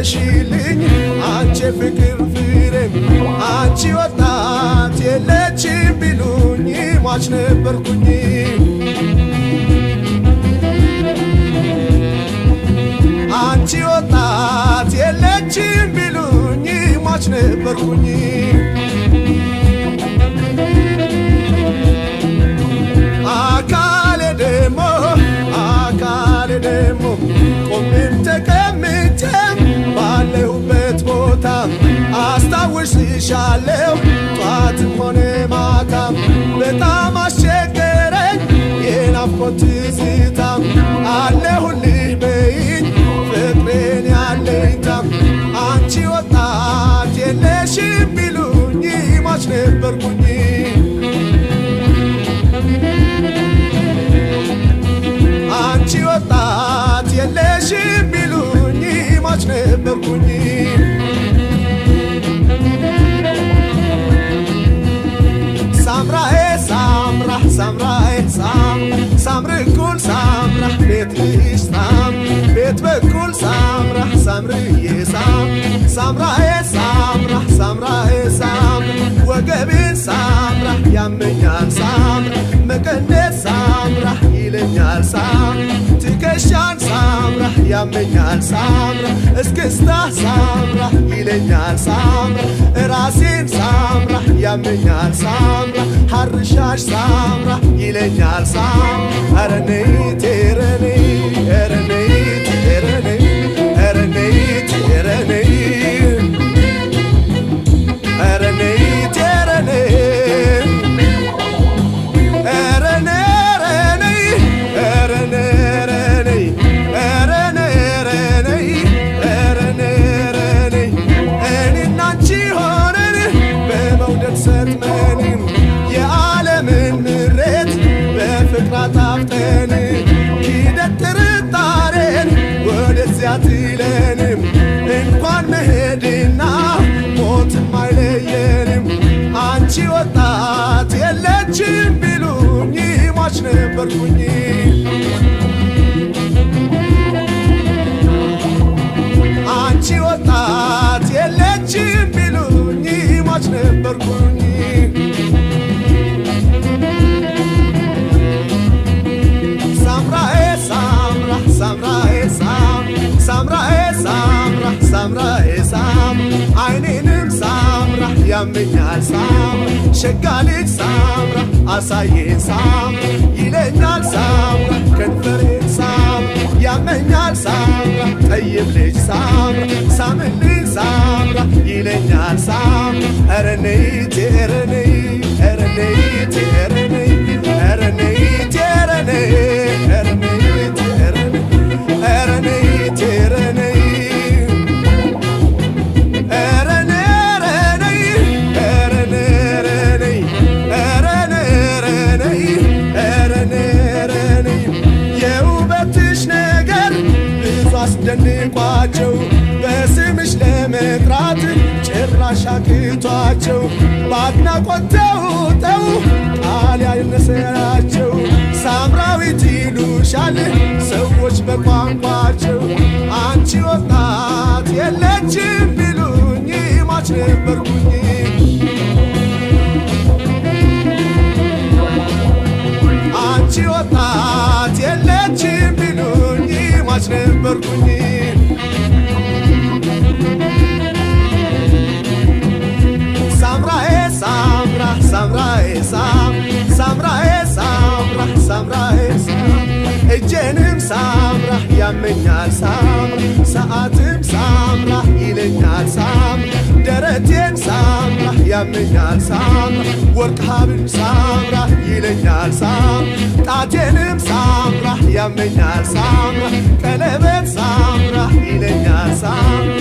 የለሽልኝ አንቺ ፍቅር ፍሬም አንቺ ወጣት የለችም ቢሉኝ ሟች ነበርኩኝ አንቺ ወጣት የለችም ቢሉኝ ሟች ነበርኩኝ አካሌ ደሞ አካሌ ደሞ ቆሜም ተቀምጬም ባለሁበት ቦታ አስታውስሻለሁ ጧትም ሆነ ማታም በጣም አስቸገረኝ የናፍቆት ትዝታ አለሁልህ በይኝ ፍቅሬን ያለኝታም አንቺ ወጣት የለሽም ቢሉኝ ሟች ነበርኩኝ አንቺ ወጣት የለሽም ቢሉኝ ሟች ነበርኩኝ ሳምራኤ ሳምራ ሳምራኤ ሳም ሳምር እኩል ሳምራ ቤት ልሽ ሳም ቤት በኩል ሳምራ ሳምርዬ ሳም ሳምራኤ ሳምራ ሳምራኤ ሳም ወገቤን ሳምራ ያመኛል ሳምራ መቀነት ሳምራ ይለኛል ሳም ትከሻን ሳምራ ያመኛል ሳምራ እስክስታ ሳምራ ይለኛል ሳምራ ራሴን ሳምራ ያመኛል ሳምራ ሐርሻሽ ሳምራ ይለኛል ሳም አረነይ ቴረነይ ረነይ ቴረነይ ረነይ ቴረነይ ረነይ ቴረነይ እኔና አንቺ ሆነን በመውደድ ሰጥመን የዓለምን ምሬት በፍቅር አጣፍጠን ሂደት ጥርጣሬን ወደዚያ ትለንም እንኳን መሄድና ሞትም አይለየንም አንቺ ወጣት የለችም ቢሉኝ ሟች ነበርኩኝ አንቺ ወጣት የለችም ቢሉኝ ሟች ነበርኩኝ ሳምራኤ ሳምራ ሳምራኤ ሳም ሳምራኤ ሳምራ ሳምራኤ ሳም አይኔንም ሳምራ ያመኛል ሳም ሸጋ ልጅ ሳምራ አሳየን ሳም ይለኛል ሳምራ ከንፈሬን ሳም ያመኛል ሳምራ ጠይም ልጅ ሳምራ ሳምልኝ ሳምራ ይለኛል ሳም ረነይ ቴረነይ ረነይ ቴረነይ ረነይ ቴረነይ ረነይ ቴረነይ ረነይ ቴረነይ የውበትሽ ነገር ብዙ አስደንቋቸው በስምሽ ለመጥራት ጭራሽ አቅቷቸው በአድናቆት ተውጠው ቃል ያነሰራቸው ሳምራዊት ይሉሻል ሰዎች በቋንቋቸው አንቺ ወጣት የለችም ቢሉኝ ሟች ነበርኩኝ አንቺ ወጣት የለችም ቢሉኝ ሟች ነበርኩኝ ሳምራኤ ሳምራ ሳምራኤ ሳም ሳምራኤ ሳምራ ሳምራኤ ሳም እጄንም ሳምራ ያመኛል ሳምራ ሰዓትም ሳምራ ይለኛል ሳም ደረቴን ሳምራ ያመኛል ሳምራ ወርቅ ሀብል ሳምራ ይለኛል ሳም ጣቴንም ሳምራ ያመኛል ሳምራ ቀለበት ሳምራ ይለኛል ሳምራ